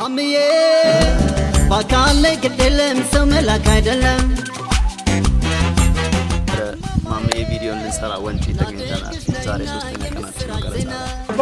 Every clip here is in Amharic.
ማምዬ በአካል ላይ ግድልም ሰው መላክ አይደለም ማምዬ ቪዲዮ ልንሰራ ወንጪ ተገኝተናል። ዛሬ ሶስተኛ ቀናችን ነው ቀረጻ።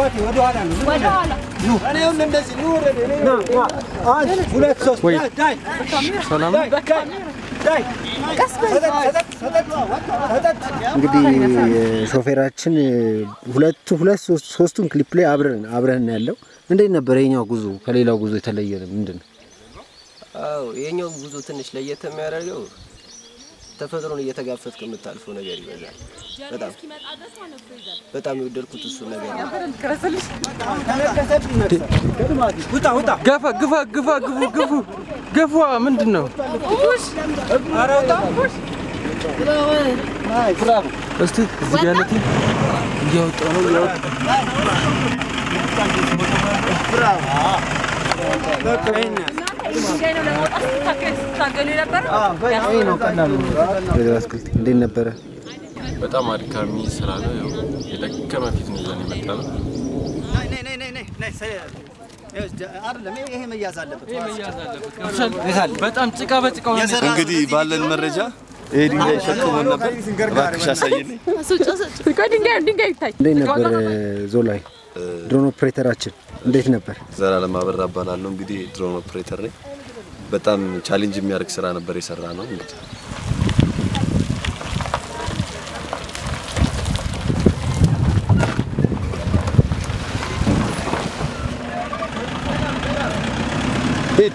እንግዲህ ሾፌራችን ሁለቱ ሁለት ሶስት- ሶስቱን ክሊፕ ላይ አብረን አብረን ነው ያለው። እንዴት ነበር የኛው ጉዞ ከሌላው ጉዞ የተለየ ነው? ምንድን ነው? አዎ የኛው ጉዞ ትንሽ ለየት የሚያደርገው ተፈጥሮን እየተጋፈጥክ የምታልፈው ነገር ይበዛል። በጣም በጣም የወደድኩት እሱ ነገር ነው። ገፋ ግፋ ግፋ ግፉ ግፉ ገፏ ምንድን ነው? እስቲ እዚህ ጋር ያለት እያወጣ ነው እያወጣ ወይዘሮ አትክልት እንዴት ነበረ? በጣም አድካሚ ስራ ነው። ያው የደከመ ፊት ነው ይዘን የመጣ ነው። ይሄ መያዝ አለበት። በጣም ጭቃ በጭቃ ሆነ። እንግዲህ ባለን መረጃ ይሄ ድንጋይ ሸክሞን ነበር። እባክሽ አሳይልኝ። እንዴት ነበር ዞላይ ድሮን ኦፕሬተራችን እንዴት ነበር? ዘላለም አበራ እባላለሁ። እንግዲህ ድሮን ኦፕሬተር ነኝ። በጣም ቻሌንጅ የሚያደርግ ስራ ነበር የሰራ ነው። እንግዲህ ሂድ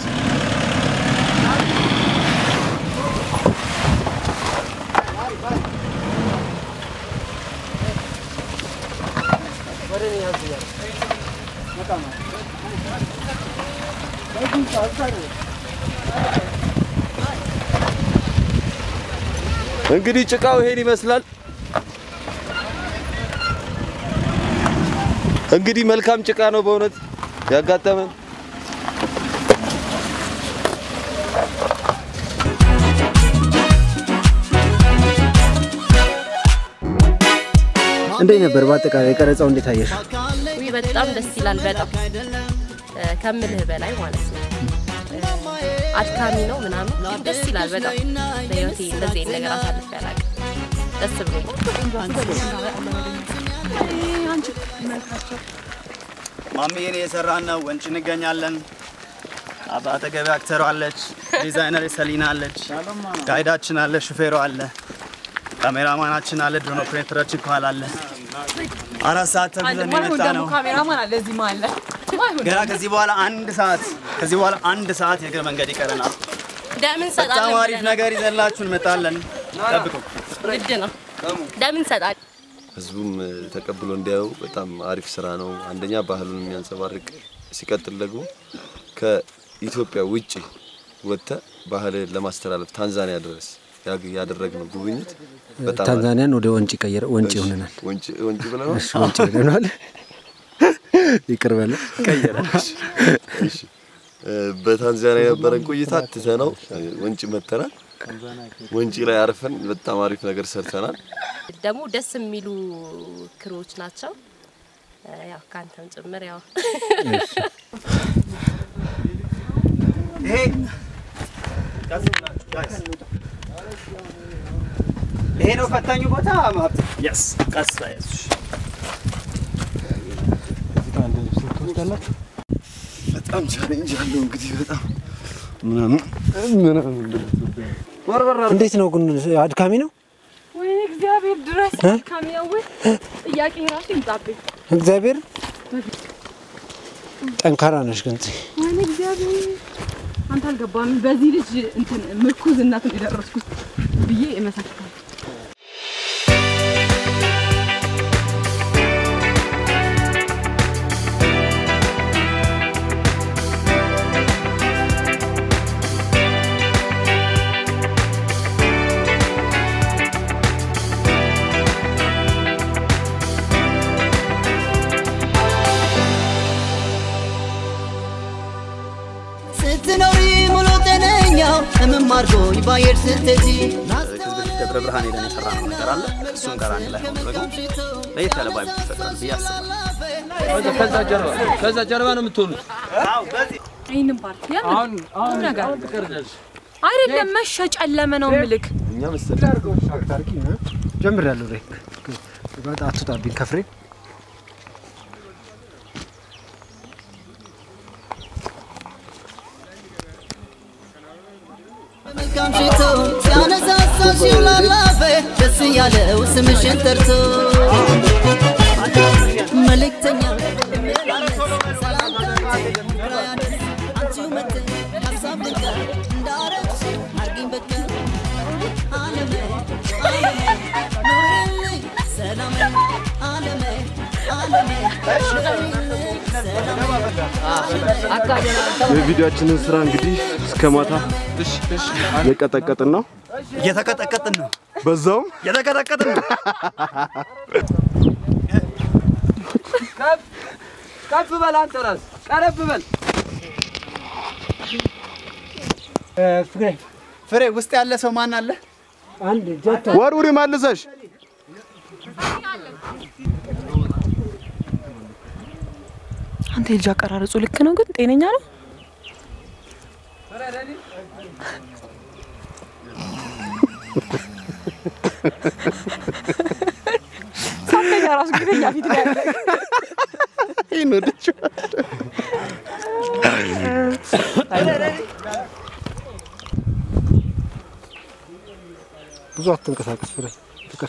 እንግዲህ ጭቃው ይሄን ይመስላል። እንግዲህ መልካም ጭቃ ነው በእውነት ያጋጠመን። እንዴት ነበር በአጠቃላይ ቀረጻው እንዴት አየሽ? ውይ በጣም ደስ ይላል። በጣም እ፣ ከምልህ በላይ ማለት ነው። እ፣ አድካሚ ነው ምናምን ግን ደስ ይላል በጣም በህይወቴ እንደዚህ አይነት ነገር አሳልፌ አላውቅም። ደስ ብሎኝ ማምዬን የሰራን ነው። ወንጭ እንገኛለን። አጠገቤ አክተሯ አለች፣ ዲዛይነር ሰሊና አለች፣ ጋይዳችን አለ፣ ሹፌሩ አለ፣ ካሜራማናችን አለ፣ ድሮን ኦፕሬተራችን ከኋላ አለ። አራት ሰዓት ተብለን የመጣ ነው። ካሜራማን አለ እዚህ መሀል ላይ ገና ከዚህ በኋላ አንድ ሰዓት ከዚህ በኋላ አንድ ሰዓት የእግር መንገድ ይቀረናል። ደምን በጣም ሰጣለን አሪፍ ነገር ይዘላችሁ እንመጣለን። ጠብቁ። ግድ ነው። ደምን ሰጣለን ህዝቡም እ፣ ተቀብሎ እንዲያዩ በጣም አሪፍ ስራ ነው። አንደኛ ባህሉን የሚያንጸባርቅ ሲቀጥል ደግሞ ከኢትዮጵያ ውጭ ወጥተ ባህልን ለማስተላለፍ ታንዛኒያ ድረስ ያግ- ያደረግነው ጉብኝት በጣም ታንዛኒያን ወደ ወንጪ ቀየረ ወንጪ እሺ፣ ሆነናል። ወንጪ ወንጪ ብለናል። እሺ ወንጪ ብለናል። ይቅር በለ ቀየረሽ። እሺ እ፣ በታንዛኒያ የነበረን ቆይታ ትተነው እ፣ ወንጪ መተናል። ወንጪ ላይ አርፈን በጣም አሪፍ ነገር ሰርተናል። ደግሞ ደስ የሚሉ ክሮች ናቸው። እ፣ ያው ከአንተም ጭምር ያው ይሄ ቀስ ብላችሁ ጋይስ፣ ይሄ ነው ፈታኙ ቦታ ማለት የስ ቀስ ያዙ በጣም ቻሌንጅ አለው እንግዲህ በጣም ምናምን ምናምን እንዴት ነው ግን አድካሚ ነው? ወይኔ እግዚአብሔር ድረስ ካሚያው ጥያቄ ራሱ ይምጣብኝ። እግዚአብሔር ጠንካራ ነሽ ግን ወይኔ እግዚአብሔር አንተ አልገባም። በዚህ ልጅ እንትን ምርኩዝነትን የደረስኩት ብዬ እመሰክራለሁ። ስትኖሪ ሙሉ ጤነኛው ህመም አድርጎኝ ባየር ስትሄጂ ከዚህ በፊት ደብረ ብርሃን ሄደን የሰራ ነው ነገር አለ። እሱም ጋር አንድ ላይ ሆኖ ደግሞ ለየት ያለ ቫይብ ይፈጥራል ብዬ አስባለሁ። ከዛ ጀርባ ከዛ ጀርባ ነው የምትሆኑት። አዎ በዚህ ይህንን ፓርቲ የምን አሁን አሁን ቁም ነገር አሁን ትቀርጃለሽ። አይደለም መሸ ጨለመ ነው ምልክ እኛ መሰለ ታርቂ ጀምር ያለው ላይ በጣም አትውጣብኝ ከፍሬ መልካም ሽቶ ሲያነሳሳሽ ላላፈ ደስ ያለው ስምሽን ጠርቶ መልእክተኛ አንቺው መተን ሀሳብ ልቀ እንዳረግሽ አርጊኝ በቃ አለሜ አለሜ ኑሪልኝ ሰላሜ አለሜ አለሜ ኑሪልኝ ሰላሜ የቪዲዮአችንን ስራ እንግዲህ እስከ ማታ እየቀጠቀጥን ነው። እየተቀጠቀጥን ነው። በዛውም እየተቀጠቀጥን ነው። ከፍ በል አንተ ራስ ቀረብ በል። ፍቅሬ ፍሬ ውስጥ ያለ ሰው ማን አለ? አንድ ጀቶ ወርውሪ መልሰሽ አንተ የልጅ አቀራረጹ ልክ ነው ግን ጤነኛ ነው ሳተኛ ራሱ ግተኛ ፊት ላይ ያለ ይህን ወደችው ብዙ አትንቀሳቀስ ፍሬ ፍቅር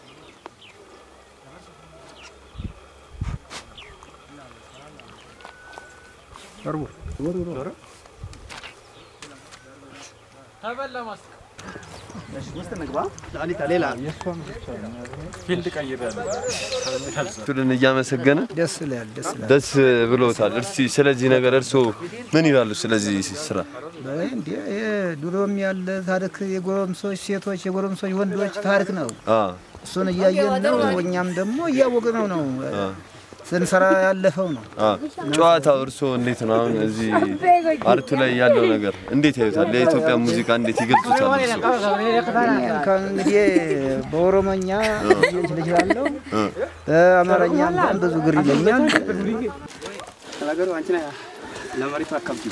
ውስጥ እንግባ። ላሊታ ሌላ ፊልድ ቀይሬያለሁ። ቱልን እያመሰገነ ደስ ይላል ደስ ይላል ደስ ብሎታል። እስቲ ስለዚህ ነገር እርስዎ ምን ይላሉ? ስለዚህ ስራ እንዴ ይሄ ድሮም ያለ ታሪክ የጎረምሶች ሴቶች የጎረምሶች ወንዶች ታሪክ ነው። አ እሱን እያየን ነው። እኛም ደግሞ እያወቅነው ነው ስንሰራ ያለፈው ነው። አ ጨዋታው እርስዎ እንዴት ነው? አሁን እዚህ አርቱ ላይ ያለው ነገር እንዴት ያዩታል? የኢትዮጵያ ሙዚቃ እንዴት ይገልጹታል? እርስዎ? ከእንግዲህ በኦሮሞኛ ልችላለሁ፣ በአማርኛም በጣም ብዙ ግር ይለኛል። ነገሩ አንቺ ነህ ለመሬቱ አካብቲ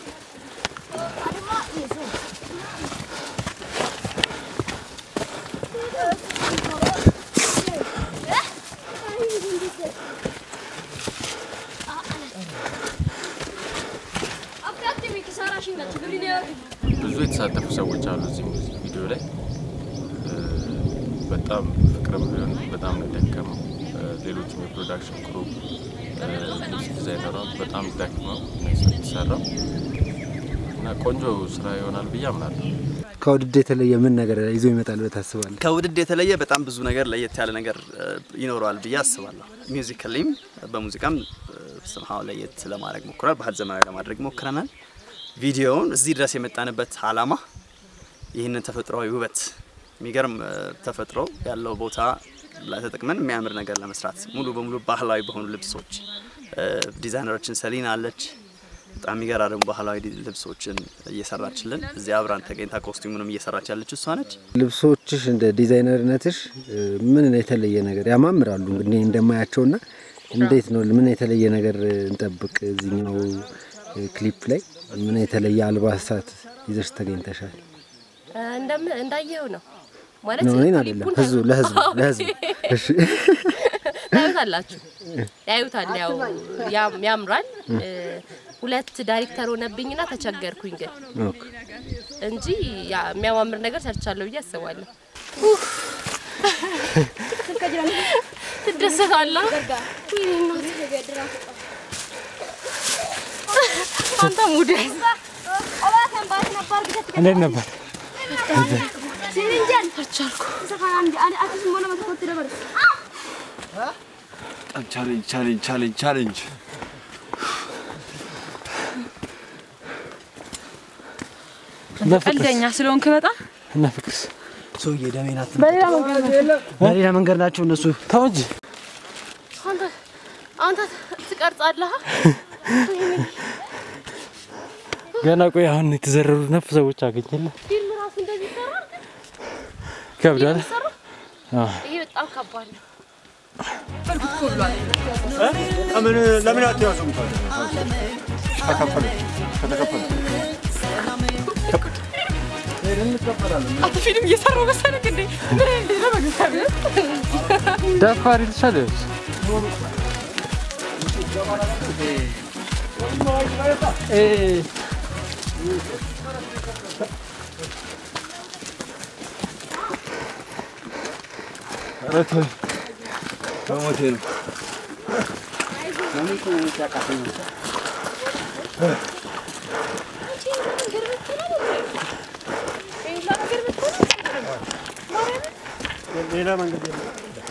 ብዙ የተሳተፉ ሰዎች አሉ እዚህ ሙዚክ ቪዲዮ ላይ እ፣ በጣም ፍቅርም ቢሆን በጣም ነው የደከመው። እ፣ ሌሎችም የፕሮዳክሽን ክሩ ልብስ ዲዛይነሯ በጣም ደክመው ነው የተሰራው እና ቆንጆ ስራ ይሆናል ብዬ አምናለሁ። ከውድድ የተለየ ምን ነገር ይዞ ይመጣል ብለህ ታስባለህ? ከውድድ የተለየ በጣም ብዙ ነገር ለየት ያለ ነገር እ፣ ይኖረዋል ብዬ አስባለሁ። ሚውዚካሊም በሙዚቃም ስምሃው ለየት ለማድረግ ሞክሯል። ባህል ዘመናዊ ለማድረግ ሞክረናል። ቪዲዮውን እዚህ ድረስ የመጣንበት አላማ ይህንን ተፈጥሯዊ ውበት የሚገርም እ፣ ተፈጥሮ ያለው ቦታ ላይ ተጠቅመን የሚያምር ነገር ለመስራት ሙሉ በሙሉ ባህላዊ በሆኑ ልብሶች እ፣ ዲዛይነሮችን ሰሊና አለች። በጣም የሚገራርሙ ባህላዊ ልብሶችን እየሰራችልን እዚህ አብራን ተገኝታ ኮስቲሙንም እየሰራች ያለች እሷ ነች። ልብሶችሽ እንደ ዲዛይነርነትሽ እ፣ ምን የተለየ ነገር ያማምራሉ። እንግዲህ እንደማያቸውና እንዴት ነው ምን የተለየ ነገር እንጠብቅ? እዚህኛው እ፣ ክሊፕ ላይ ምን የተለየ አልባሳት ይዘሽ ተገኝተሻል? እንደም እንዳየው ነው ማለት ነው እኔን አይደለም ክሊፑን ህዝቡ ለህዝቡ ኦኬ። ለህዝቡ እሺ ታዩታላችሁ ያዩታል። ያው ያም- ያምራል። እ፣ ሁለት ዳይሬክተር ሆነብኝና ተቸገርኩኝ ግን ኦኬ እንጂ ያ- የሚያማምር ነገር ሰርቻለሁ ብዬ አስባለሁ። ትደሰታለህ? ወይኔ እናቴ። አንተ ሙድ እንዴት ነበር? በጣም ቻሌንጅ ቻሌንጅ ቻሌንጅ ቻሌንጅ ቀልደኛ ስለሆንክ በጣም እና ፍቅርስ ሰውዬ ደሜን በሌላ መንገድ ነው። በሌላ መንገድ ናቸው እነሱ። ተው እንጂ አንተ አንተ ትቀርጻለህ? ገና ቆይ አሁን የተዘረሩ ነፍ ሰዎች አገኘለ ፊልም ራሱ እንደዚህ ይሰራል? ከብዳል። ይሰራል? አዎ ይሄ በጣም ከባድ ነው። ለምን ለምን አትያዙም? ተከፈሉ ከተከፈሉ አንተ ፊልም እየሰራሁ መሰለህ እንዴ? ምን እንዴ ነው በእግዚአብሔር ደፋር ይልሻለች። ኧረ ተው በሞቴ ነው። ሌላ መንገድ የለም።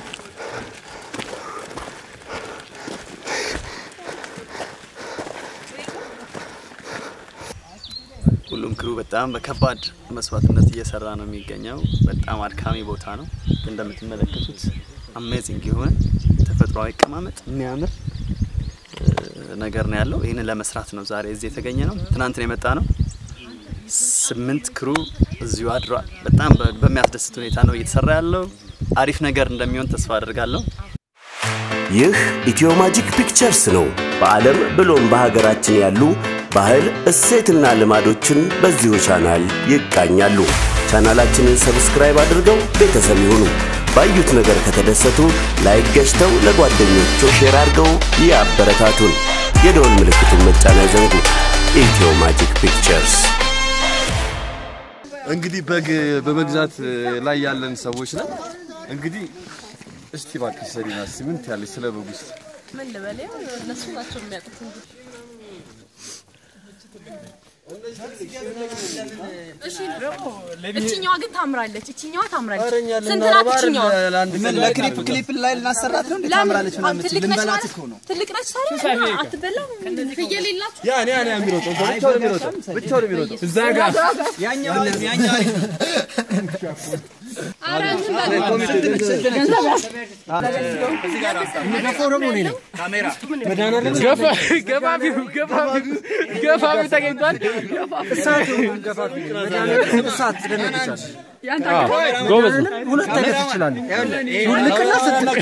ሁሉም ክሩ በጣም በከባድ መስዋዕትነት እየሰራ ነው የሚገኘው። በጣም አድካሚ ቦታ ነው። ግን እንደምትመለከቱት አሜዚንግ የሆነ ተፈጥሯዊ አቀማመጥ የሚያምር እ፣ ነገር ነው ያለው። ይህንን ለመስራት ነው ዛሬ እዚህ የተገኘ ነው። ትናንት ነው የመጣ ነው። ስምንት ክሩ እዚሁ አድሯል። በጣም በ- በሚያስደስት ሁኔታ ነው እየተሰራ ያለው። አሪፍ ነገር እንደሚሆን ተስፋ አድርጋለሁ። ይህ ኢትዮ ማጂክ ፒክቸርስ ነው። በዓለም ብሎም በሀገራችን ያሉ ባህል፣ እሴትና ልማዶችን በዚሁ ቻናል ይቃኛሉ። ቻናላችንን ሰብስክራይብ አድርገው ቤተሰብ ይሁኑ። ባዩት ነገር ከተደሰቱ ላይክ ገዝተው ለጓደኞቹ ሼር አድርገው ያበረታቱን። የደወል ምልክቱን መጫን አይዘንጉ። ኢትዮ ማጂክ ፒክቸርስ እንግዲህ በግ በመግዛት ላይ ያለን ሰዎች ነን። እንግዲህ እስቲ እባክሽ ሰሊና እስቲ ምን ትያለሽ ስለ በጉ እስቲ? ምን ልበል? ያው እነሱ ናቸው የሚያውቁት እንጂ እሺ እችኛዋ ግን ታምራለች። እችኛዋ ታምራለች። ኧረ እኛ ስንት ልናረባ ናት እችኛዋ? አይደል ለአንድ ምን ለክሊፕ ክሊፕ ላይ ልናሰራት ነው እንዴ? ለምን? ታምራለች አዎ፣ ምናምን ትልቅ ነች ልንበላት ማለት- እኮ ነው። ትልቅ ነች ታዲያ አትበላም? ፍየል የላችሁ? ያ እኔ እኔ የሚሮጠው ብቻውን የሚሮጠው ብቻውን የሚሮጠው እዛ ጋር ያኛው ያኛው ኧረ እንትን በል። ገንዘብ ያዝ። የሚገፋው ደግሞ እኔ ነኝ። ገፋ ገፋፊው ገፋፊው ገፋፊው ተገኝቷል። እሳት ገፋፊ ነኝ። መድኃኒዓለም እሳት ትደነግጫለሽ። ያንተ አዎ፣ አገባኝ? ጎበዝ ነው። ሁለት አይነት ትችላለህ። ዱልቅና ስትል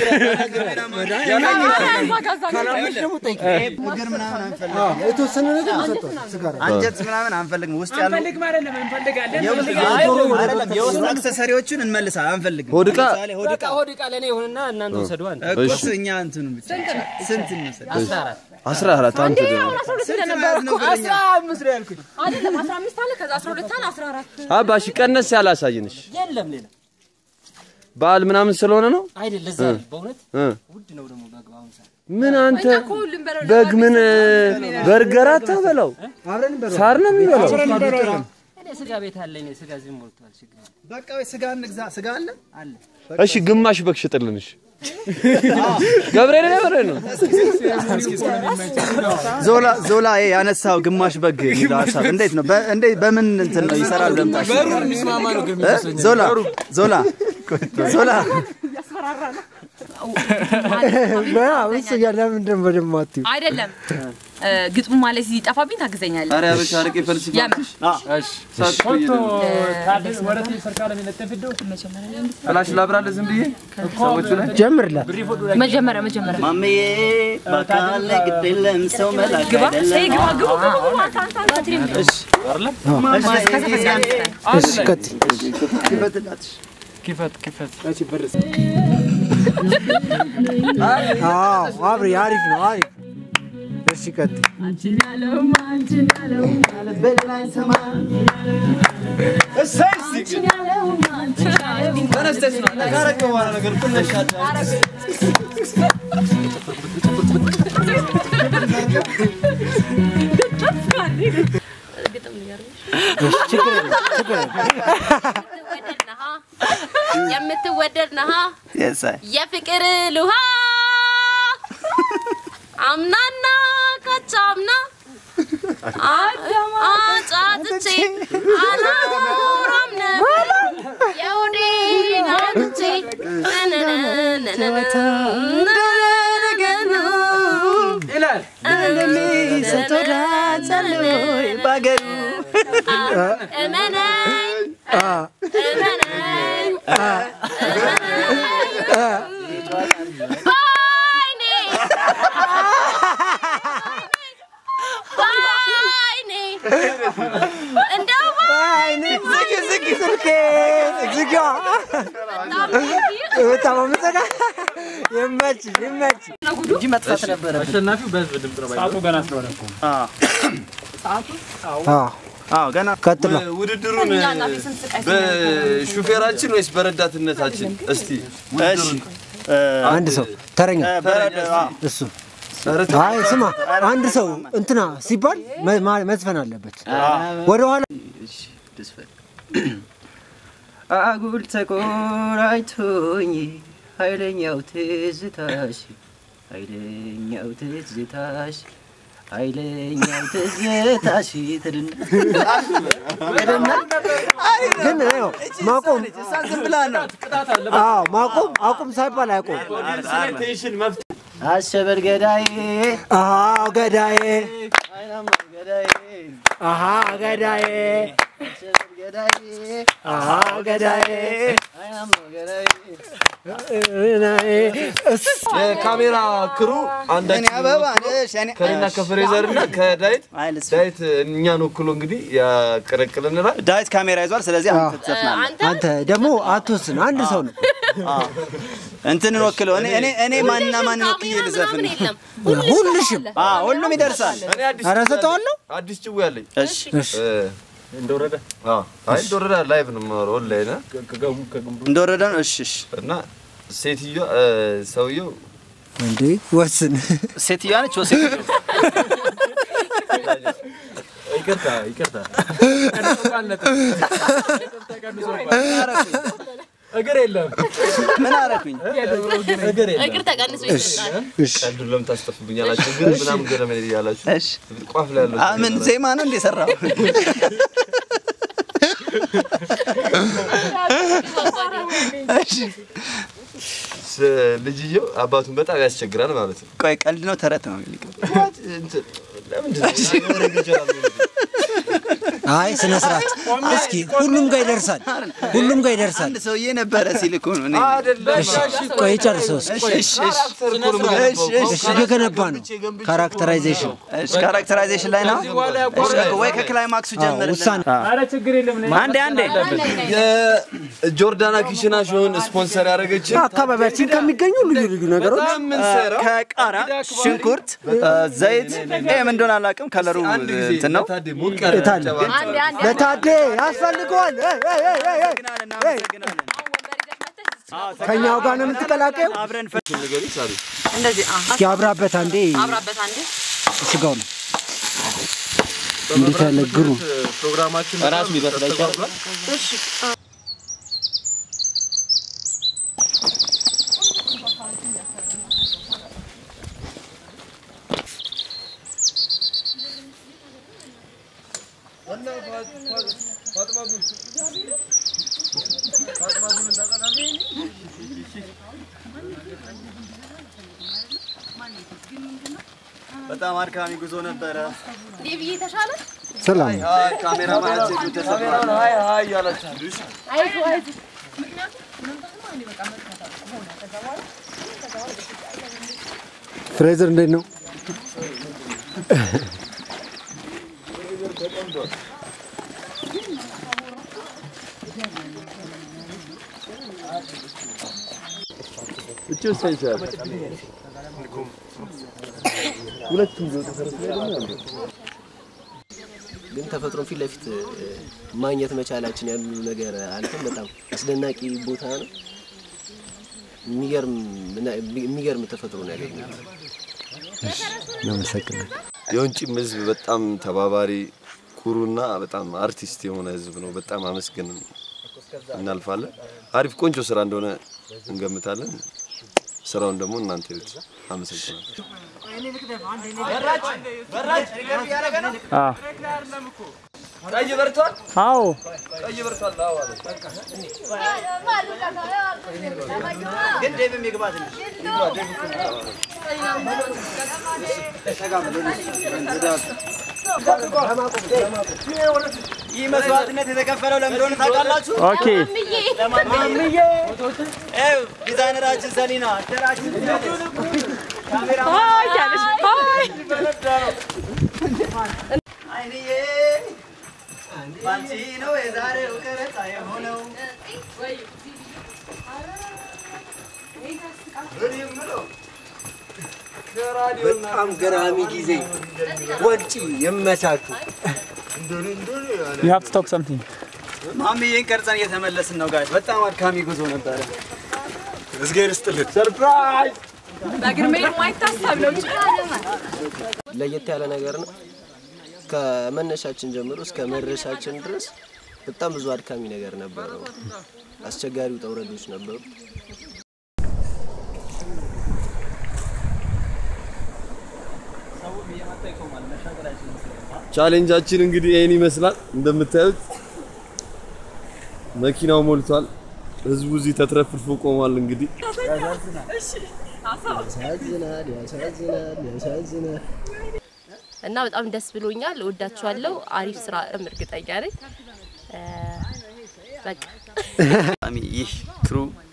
ካላመንሽ ደግሞ ጠይቂ። እግር ምናምን አንፈልግም። አዎ፣ የተወሰነ ነገር ሰጠው ስጋ አንጀት ምናምን አንፈልግም። ውስጥ ያሉ አንፈልግም አይደለም እንፈልጋለን። የውስጥ አይደለም የውስጥ አክሰሰሪዎችን እንመልሳለን። አንፈልግም። ሆድ ዕቃ? ለምሳሌ ሆድ ዕቃ ሆድ ዕቃ ለእኔ ይሁንና እናንተ ውሰዱ። አንድ እኮ እሺ። እኛ እንትኑ ብቻ ስንት እንውሰድ? አስራ አራት አስራ አራት አንተ ደግሞ አሁን አስራ ሁለት ስንት እንደነበረ መያዝ ነው እኮ ብለኛ? አስራ አምስት ነው ያልኩኝ። አይደለም አስራ አምስት አለ ከዛ አስራ ሁለት አለ አስራ አራት አባሽ ቀነስ ያላሳይንሽ የለም ሌላ በዓል ምናምን ስለሆነ ነው አይደል? ለዛ ነው በእውነት እ ውድ ነው ደግሞ በግ አሁን ሰዓት ምን አንተ እኛ እኮ ሁሉም በለው በግ ምን በርገር አታበላው አብረን በለው። ሳር ነው የሚበላው እኔ ስጋ ቤት አለ። እኔ ስጋ እዚህ ሞልቷል። ችግር የለም። በቃ ወይ ስጋ እንግዛ። ስጋ አለ አለ። እሺ ግማሽ በግ ሽጥልንሽ ገብርኤል ገብርኤል ነው ዞላ ዞላ ይሄ ያነሳው ግማሽ በግ የሚለው ሀሳብ እንዴት ነው? በ- እንዴት በምን እንትን ነው ይሰራል? ለምታሽ በሩ የሚስማማ ነው ግን የሚመስለኝ። ዞላ ዞላ ዞላ እያስፈራራ ነው። እሱ እያለ ምንድን ነው በደንብ አትይው? አይደለም እ፣ ግጥሙ ማለት ሲጠፋብኝ ታግዘኛለህ። ኧረ አበሻ አረቄ ፈልስፋ የምር ፎቶ ታድል ወረቴ ሰርካለ የሚለጠፍደው ፍላሽ ላብራለ ዝም ብዬ ሰዎቹ ላይ ጀምርላት። መጀመሪያ መጀመሪያ ማሜ በአካል ላይ ግድ የለም ሰው መላክ ግባ አይደለም። ሰይ ግባ ግቡ ግቡ ግቡ አንተ አንተ አንተ ትሪም እሺ እሺ ቀጥይ። ይበትላትሽ ክፈት ክፈት አዎ አብሬ አሪፍ ነው አሪፍ። እሺ ቀጥይ። ተነስተሽ ነው ካረከ በኋላ ነገር ትነሻለሽ። ግጥም ንገርሽ። እሺ ችግር የለም ችግር የለም። የምትወደድ ነሃ የምትወደድ ነሃ Yes, I. የፍቅር ልውሃ አምናና ካቻምና አጫጥቼ አላወራም ነበር የሆዴን አውጥቼ ይላል ባገሩ እመነኝ እመነኝ በዓይኔ በጣም አመሰጋ ይመች ይመች እንጂ መጥፋት ነበረበት። አሸናፊው በህዝብ ድምፅ ነው። ሰዓቱ ገና ስለሆነ እኮ አዎ ገና ቀጥሎ ውድድሩን በሹፌራችን ወይስ በረዳትነታችን? እስቲ ውድድሩን አንድ ሰው ተረኛ እሱ አይ ስማ፣ አንድ ሰው እንትና ሲባል መ- ማ- መዝፈን አለበት። ወደ ኋላ አጉል ተቆራኝቶኝ ኃይለኛው ትዝታሽ ኃይለኛው ትዝታሽ ኃይለኛው ትዝታሽ ትድና ግን ያው ማቆም ዝም ብላ ነው። አዎ ማቆም አቁም ሳይባል አይቆም። አሸበል ገዳዬ አሃ ገዳዬ አይናማ ገዳዬ አሃ ገዳዬ አሸበል ገዳዬ አሃ ገዳዬ አይናማ ገዳዬ የካሜራ ክሩ አንዳችን እኔ አበባ ነሽ፣ እኔ- ከኔና ከፍሬዘር እና ከዳዊት ዳዊት እኛን ወክሎ እንግዲህ ያቀረቅልናል። ዳዊት ካሜራ ይዟል። ስለዚህ አንተ ትዘፍናለህ። አንተ ደግሞ አትወስን፣ አንድ ሰው ነው። እንትንን ወክለው እኔ እኔ እኔ ማንና ማንን ወክዬ ልዘፍን? ሁልሽም አዎ ሁሉም ይደርሳል። እኔ አዲስ ኧረ እሰጠዋለሁ። አዲስ ጭዌ አለኝ። እሺ እሺ እንደወረደ አይ እንደወረደ ላይቭ ነው የማወራው ኦንላይን አ? እንደወረደ ነው። እሺ እሺ ሴትዮዋ ሰውየው እንዴ ወስን። ሴትዮዋ ነች ወ ሴትዮዋ ይቅርታ ይቅርታ እግር የለም ምን አደረኩኝ? እግር የለም እግር ተቀንሶ ይሰጣል። ቀልዱን ለምን ታስጠፉብኛላችሁ? ግን ምናምን ገረመ እያላችሁ ቋፍ ላይ ያለው አ ምን ዜማ ነው እንደ ሰራው? ስ- ልጅየው አባቱን በጣም ያስቸግራል ማለት ነው። ቆይ ቀልድ ነው ተረት ነው? እንትን ለምንድን ነው ወሬ ይችላል? አይ ስነ ስርዓት እስኪ ሁሉም ጋር ይደርሳል፣ ሁሉም ጋር ይደርሳል። አንድ ሰውዬ ነበረ ሲል እኮ ነው። እኔ እሺ ቆይ ጨርሰው እስኪ። እሺ እሺ እሺ እሺ እየገነባ ነው። ካራክተራይዜሽን እሺ ካራክተራይዜሽን ላይ ነው። እሺ ወይ ከክላይማክሱ ጀምር። ውሳኔ ኧረ ችግር የለም እኔ- አንዴ አንዴ የጆርዳና ኪሽና ሾውን ስፖንሰር ያደረገችን አካባቢያችን ከሚገኙ ልዩ ልዩ ነገሮች በጣም የምንሰራው ከቃራ ሽንኩርት፣ ዘይት ይሄ ምን እንደሆነ አላውቅም። ከለሩ አንድ ጊዜ እንትን ነው። ታዴ ሞቅ ያለ የታለ? ጨባ- አንዴ አንዴ ለታዴ ያስፈልገዋል። እ፣ እ፣ እ፣ እ፣ እ። እናመሰግናለን። ከኛው ጋር ነው የምትቀላቀየው? አብረን ንገሪኝ ሳሪ። እንደዚህ አ እስኪ አብራበት አንዴ አብራበት አንዴ ስጋው ነው እንዴት ያለ ግሩም ፕሮግራማችን ራሱ ሊበስል አይቻልም። እሺ በጣም አድካሚ ጉዞ ነበረ። ዴቪዬ ተሻለ ሰላም አይ ካሜራ ማያቸው ተሰብሯል። ሀይ ሀይ እያላችሁ አይዞ አይዞ ፍሬዘር እንዴት ነው? እቺ ወሳኝ ይችላል። ሁለቱም ቢወጡ ፈረስ ላይ ደግሞ ያምራል። ግን ተፈጥሮን ፊት ለፊት እ፣ ማግኘት መቻላችን ያሉ ነገር አልፈን በጣም አስደናቂ ቦታ ነው። የሚገርም የሚገርም ተፈጥሮ ነው ያገኘሁት። እናመሰግናለን። የወንጪም ህዝብ በጣም ተባባሪ ኩሩና በጣም አርቲስት የሆነ ህዝብ ነው። በጣም አመስገን እናልፋለን። አሪፍ ቆንጆ ስራ እንደሆነ እንገምታለን። ስራውን ደግሞ እናንተ ይዩት። አመሰግናለሁ። አዎ ቀይ በርቷል። አዎ ቀይ በርቷል። አዎ አለ። ግን ዴቭም ይግባ ትንሽ ይህ መስዋዕትነት የተከፈለው ለምን እንደሆነ ታውቃላችሁ? ኦኬ ለማንምዬ ይኸው ዲዛይነራችን ሰሊና አደራችን ሀይ እያለች ሀይ አይንዬ ባንቺ ነው የዛሬው ቀረጻ የሆነው በጣም ገራሚ ጊዜ ወንጪ የመቻችሁ You have to talk something. ማሚዬን ቀርጸን እየተመለስን ነው ጋይስ። በጣም አድካሚ ጉዞ ነበረ። እዝጌር ይስጥልን። ሰርፕራይዝ! በእግር መሄድ የማይታሰብ ነው። ለየት ያለ ነገር ነው። ከመነሻችን ጀምሮ እስከ መድረሻችን ድረስ በጣም ብዙ አድካሚ ነገር ነበረው። አስቸጋሪ ውጣ ውረዶች ነበሩ። ቻሌንጃችን እንግዲህ ይህን ይመስላል። እንደምታዩት መኪናው ሞልቷል። ህዝቡ እዚህ ተትረፍርፎ ቆሟል። እንግዲህ ያሳዝናል፣ ያሳዝናል፣ ያሳዝናል። እና በጣም ደስ ብሎኛል። እወዳችኋለሁ። አሪፍ ስራ እርግጠኛ ነኝ። እ፣ በቃ በጣም ይህ ክሩ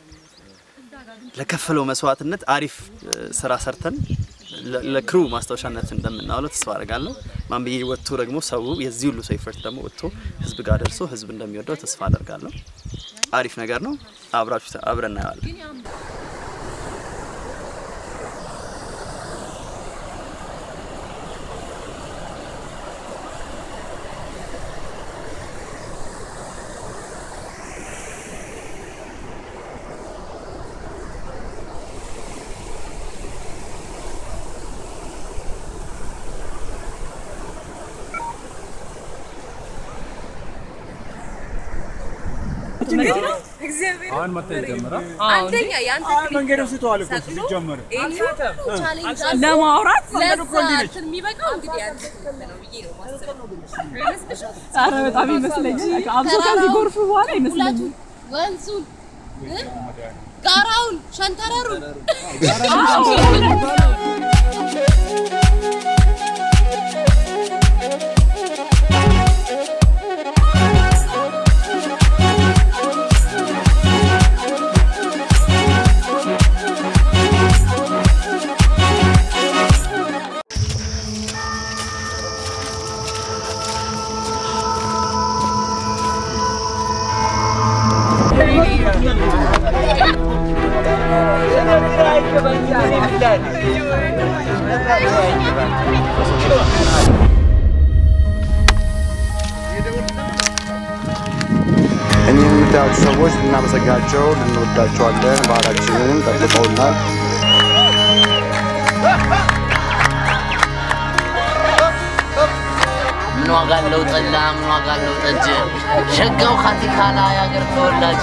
ለከፈለው መስዋዕትነት አሪፍ እ፣ ስራ ሰርተን ለ- ለክሩ ማስታወሻነት እንደምናውለው ተስፋ አደርጋለሁ። ማንብዬ ወጥቶ ደግሞ ሰው የዚህ ሁሉ ሰው ኤፈርት ደግሞ ወጥቶ ህዝብ ጋር ደርሶ ህዝብ እንደሚወደው ተስፋ አደርጋለሁ። አሪፍ ነገር ነው። አብራችሁ ተ- አብረን እናየዋለን። አሁን መታየት ጀመረ። አንደኛ የአንተ መንገዱ ስተዋል እኮ ሲጀመር ለማውራት ለዛ የሚበቃው እንግዲህ አንተ ነው ብዬ ነው ማስበው። ኧረ በጣም ይመስለኛል። አብሶ ከዚህ ጎርፍ በኋላ ይመስለኛል። ወንዙን እ? ጋራውን ሸንተረሩን እኒህን የምታዩት ሰዎች ልናመሰግናቸው እንወዳቸዋለን። ባህላችንን ጠብቀውናል። ምን ዋጋ አለው ጠላ፣ ምን ዋጋ አለው ጠጅ፣ ሸጋው ካቲካላ የአገር ተወላጅ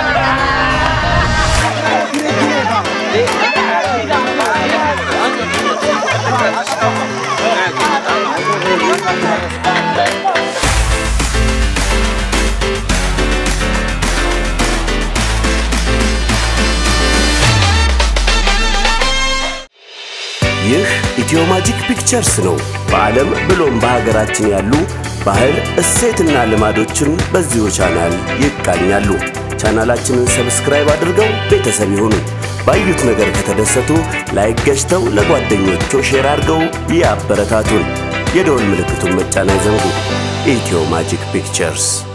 ይህ ኢትዮ ማጂክ ፒክቸርስ ነው። በዓለም ብሎም በሀገራችን ያሉ ባህል፣ እሴትና ልማዶችን በዚሁ ቻናል ይቃኛሉ። ቻናላችንን ሰብስክራይብ አድርገው ቤተሰብ ይሁኑ። ባዩት ነገር ከተደሰቱ ላይክ ገዝተው ለጓደኞቹ ሼር አድርገው ያበረታቱን። የደወል ምልክቱን መጫን አይዘንጉ። ኢትዮ ማጂክ ፒክቸርስ